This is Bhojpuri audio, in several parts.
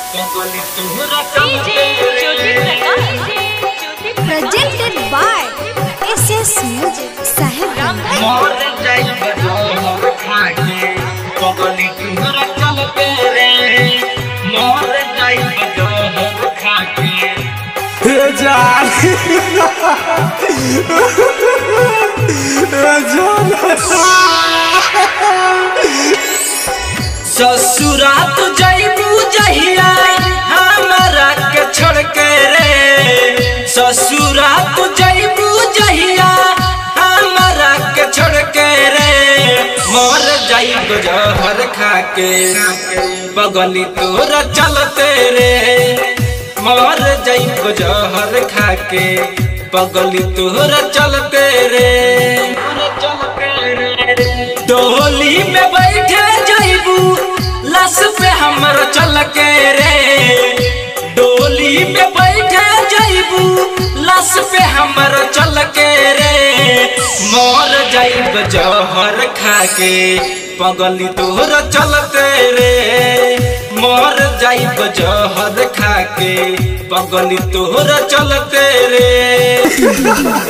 presented by SS Music Sahib हे जान हे जान ससुरा तू जइबू जहिया हमरा के छोड़ के रे ससुरा तू जइबू जहिया हमरा के छोड़ के रे मर जाइब जहर खा के बगली तोरा चलते रे मर जाइब जहर खा के बगली तोरा चलते रे चलते रे डोली में बैठे जाइबू लस पे हमर चल के रे डोली में बैठे जाइबू लस पे हमर चल के रे मर जाइब जहर खा के पगली तोर चलते रे मर जाइब जहर खा के पगली तोर चलते रे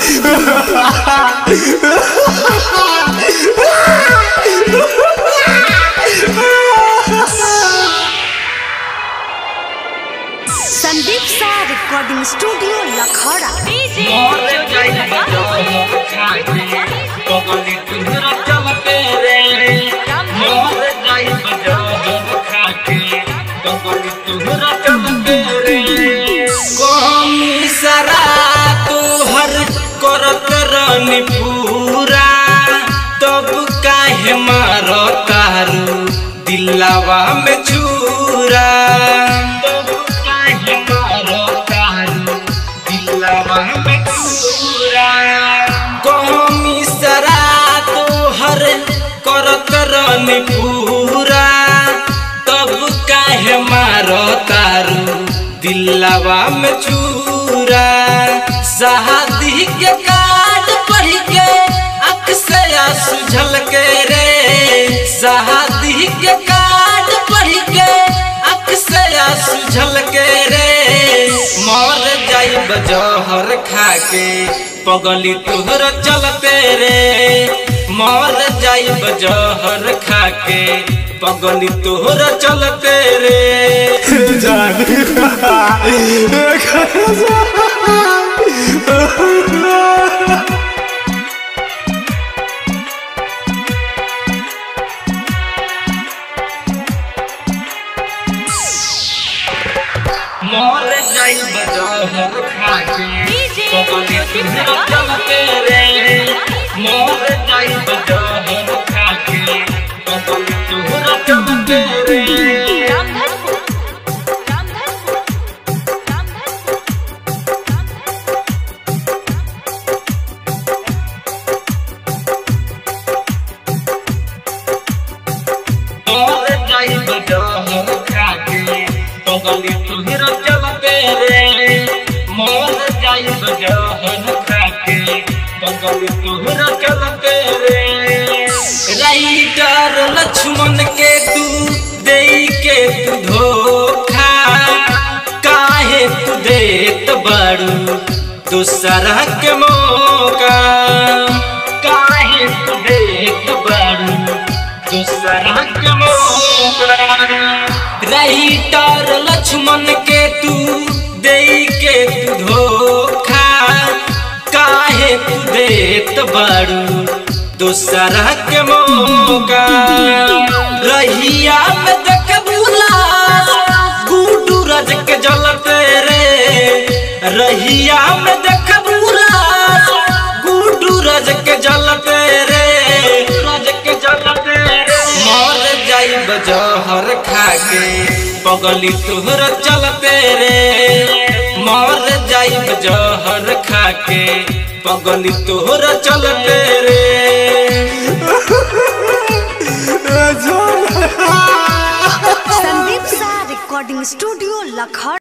संदीप सा रिकॉर्डिंग स्टूडियो लखौड़ा मर जाइब जहर खा के पगली तोर चलते रे मर जाइब जहर खा के पगली तोर चलते रे कमी सरा तोहर करत रानी पूरा तब काहे मार तारू दिलावा में छुरा तब काहे मार तारू दिलावा में छुरा कमी सरा तोहर करत रानी पूरा तब काहे मार तारू दिलावा में छुरा शादी के कार्ड पढ़ के अख से आंसू झलके रे शादी के कार्ड पढ़ के अख से आंसू झलके रे मर जाइब जहर खा के पगली तोहर चलते रे मर जाइब जहर खा के पगली तोहर चलते रे हे जान मर जाइब जहर खा के पगली तोहर चलते रे मर जाइब जहर खा के पगली तोहर चलते रे मर जाइब जहर खा के पगली तोहर चलते रे मर जाइब जहर खा के पगली तोहर चलते रे राइटर लक्ष्मण के तू दे के तू धोखा काहे तू देत बारू दूसरा के मौका काहे तू देत बारू दूसरा के मौका राइटर लक्ष्मण के तू दे के तू धोखा काहे तू देत बारू दूसरा के मौका रहिया में देख बुला गुडू रज के जलते रे रहिया में देख बुला गुडू रज के जलते रे रज के जलते रे मर जाइब जहर खा के पगली तोहर चलते रे मर जाइब जहर खा के पगली तोहर चलते रे हे जान संदीप सा रिकॉर्डिंग स्टूडियो लखौड़ा